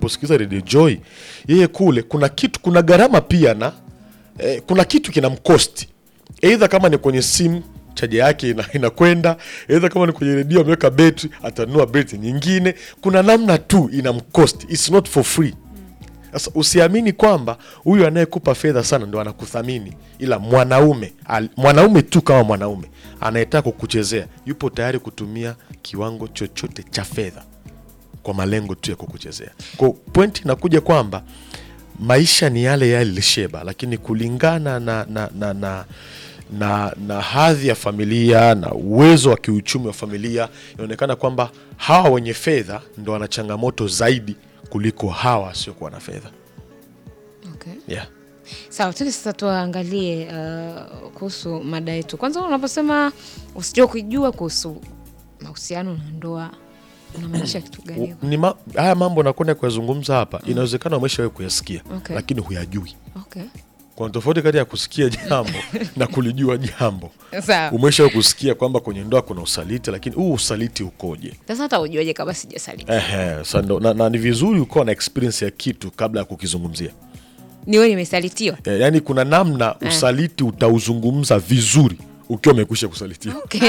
anaposikiliza Radio Joy, yeye kule kuna kitu, kuna gharama pia na eh, kuna kitu kinamkosti, eidha kama ni kwenye simu chaja yake ina- inakwenda, eidha kama ni kwenye redio ameweka betri, atanunua betri nyingine. Kuna namna tu inamkosti, it's not for free. Sasa usiamini kwamba huyu anayekupa fedha sana ndo anakuthamini, ila mwanaume al- mwanaume tu kama mwanaume anayetaka kukuchezea yupo tayari kutumia kiwango chochote cha fedha kwa malengo tu ya kukuchezea. Kwa pointi inakuja kwamba maisha ni yale yale Sheba, lakini kulingana na, na, na, na, na, na hadhi ya familia na uwezo wa kiuchumi wa familia, inaonekana kwamba hawa wenye fedha ndo wana changamoto zaidi kuliko hawa wasiokuwa na fedha Okay. yeah. Sawa, tuki sasa tuangalie uh, kuhusu mada yetu. Kwanza unaposema usijua kujua kuhusu mahusiano na ndoa unamaanisha kitu gani? U- ni ma, haya mambo nakwenda kuyazungumza hapa, inawezekana umeshawahi kuyasikia Okay. lakini huyajui. Okay. Kuna tofauti kati ya kusikia jambo na kulijua jambo. Sawa. Umeshawahi kusikia kwamba kwenye ndoa kuna usaliti, lakini huu usaliti ukoje? Sasa hata ujuaje kama sijasaliti? Ehe, sa ndo- na, na ni vizuri ukawa na experience ya kitu kabla ya kukizungumzia. Niwe nimesalitiwa. E, yaani kuna namna usaliti utauzungumza vizuri ukiwa umekwisha kusalitiwa. Okay.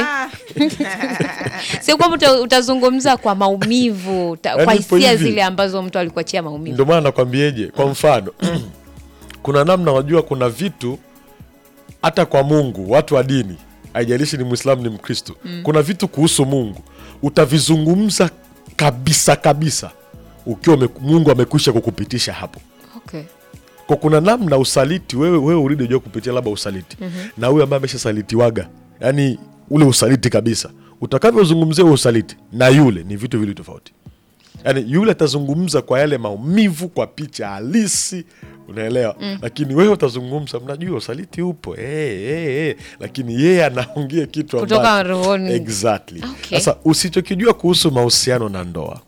Sio kwamba uta- utazungumza kwa maumivu, uta, Yaani kwa ipo hisia hivi. zile ambazo mtu alikuachia maumivu. Ndio maana nakwambieje, kwa mfano kuna namna, wajua kuna vitu hata kwa Mungu, watu wa dini, haijalishi ni Mwislamu ni Mkristo, kuna vitu kuhusu Mungu utavizungumza kabisa kabisa ukiwa ume- Mungu amekwisha kukupitisha hapo. Okay. Kwa kuna namna usaliti, wewe wewe uridi ujua kupitia labda usaliti na huyu ambaye ameshasalitiwaga, yani ule usaliti kabisa, utakavyozungumzia huo usaliti na yule ni vitu vili tofauti. Yani yule atazungumza kwa yale maumivu, kwa picha halisi, unaelewa lakini wewe utazungumza, mnajua usaliti upo hey, hey, hey. Lakini yeye anaongea kitu Kutoka ambacho- rohoni. exactly. Okay. Sasa usichokijua kuhusu mahusiano na ndoa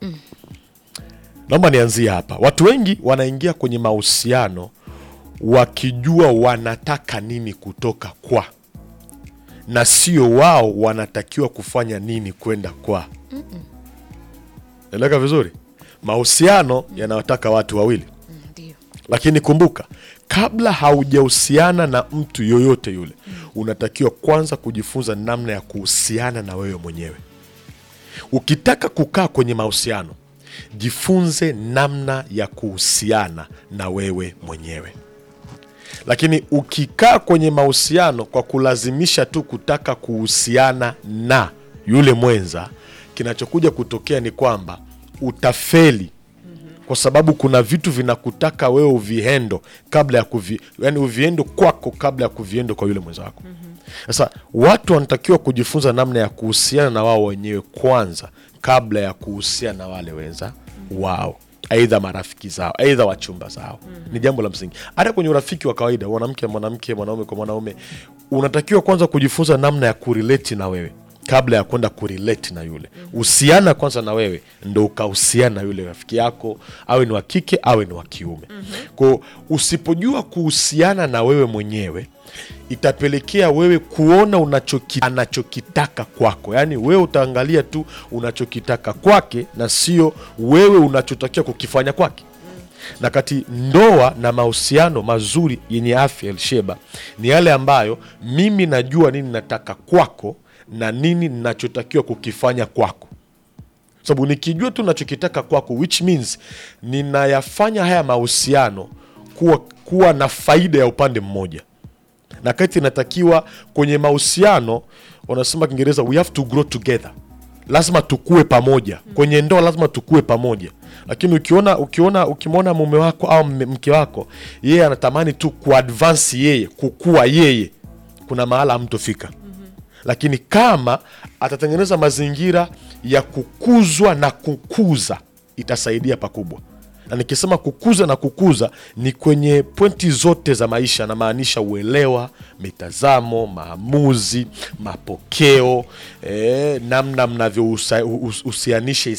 naomba nianzie hapa. Watu wengi wanaingia kwenye mahusiano wakijua wanataka nini kutoka kwa, na sio wao wanatakiwa kufanya nini kwenda kwa. Eleka vizuri, mahusiano yanawataka watu wawili, Ndio. lakini kumbuka, kabla haujahusiana na mtu yoyote yule, unatakiwa kwanza kujifunza namna ya kuhusiana na wewe mwenyewe. Ukitaka kukaa kwenye mahusiano, jifunze namna ya kuhusiana na wewe mwenyewe. Lakini ukikaa kwenye mahusiano kwa kulazimisha tu kutaka kuhusiana na yule mwenza, kinachokuja kutokea ni kwamba utafeli kwa sababu kuna vitu vinakutaka wewe uvihendo kabla ya kuvi, yani uviendo kwako kabla ya kuviendo kwa yule mwenza wako. Sasa watu wanatakiwa kujifunza namna ya kuhusiana na wao wenyewe kwanza kabla ya kuhusiana na wale wenza wao, aidha marafiki zao, aidha wachumba zao. Ni jambo la msingi. Hata kwenye urafiki wa kawaida, mwanamke mwanamke, mwanaume kwa mwanaume, unatakiwa kwanza kujifunza namna ya kurelate na wewe kabla ya kwenda kurelate na yule. Husiana kwanza na wewe ndo ukahusiana na yule rafiki yako, awe ni wa kike awe ni wa kiume. Kwao usipojua kuhusiana na wewe mwenyewe itapelekea wewe kuona unachoki, anachokitaka kwako, yaani wewe utaangalia tu unachokitaka kwake na sio wewe unachotakiwa kukifanya kwake na kati ndoa na mahusiano mazuri yenye afya Elsheba ni yale ambayo mimi najua nini nataka kwako na nini ninachotakiwa kukifanya kwako sababu nikijua tu nachokitaka kwako which means ninayafanya haya mahusiano kuwa, kuwa na faida ya upande mmoja na kati inatakiwa kwenye mahusiano wanasema kiingereza we have to grow together lazima tukue pamoja kwenye ndoa lazima tukue pamoja lakini ukiona ukiona ukimwona mume wako au mme- mke wako yeye anatamani tu kuadvansi yeye kukua yeye kuna mahala hamtofika lakini kama atatengeneza mazingira ya kukuzwa na kukuza itasaidia pakubwa na nikisema kukuza na kukuza ni kwenye pointi zote za maisha namaanisha uelewa mitazamo maamuzi mapokeo eh, namna mnavyohusianisha